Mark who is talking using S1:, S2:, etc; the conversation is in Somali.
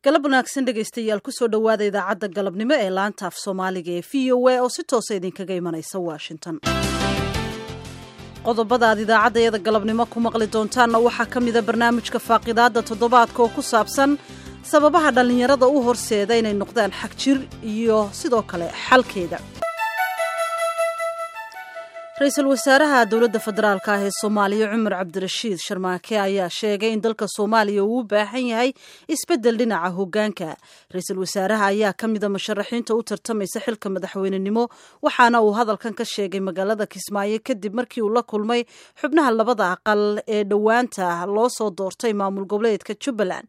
S1: galab wanaagsan dhegaystayaal kusoo dhowaada idaacadda galabnimo ee laanta af soomaaliga ee v o a oo si toosa idinkaga imanaysa washington qodobada aad idaacaddayada galabnimo ku maqli doontaanna waxaa ka mida barnaamijka faaqidaadda toddobaadka oo ku saabsan sababaha dhallinyarada u horseeda inay noqdaan xag jir iyo sidoo kale xalkeeda ra-iisul wasaaraha dowladda federaalk ah ee soomaaliya cumar cabdirashiid sharmaake ayaa sheegay in dalka soomaaliya uu u baahan yahay isbeddel dhinaca hoggaanka ra-iisul wasaaraha ayaa ka mida musharaxiinta u tartamaysa xilka madaxweynenimo waxaana uu hadalkan ka sheegay magaalada kismaayo kadib markii uu la kulmay xubnaha labada aqal ee dhowaanta loo soo doortay maamul goboleedka jubbaland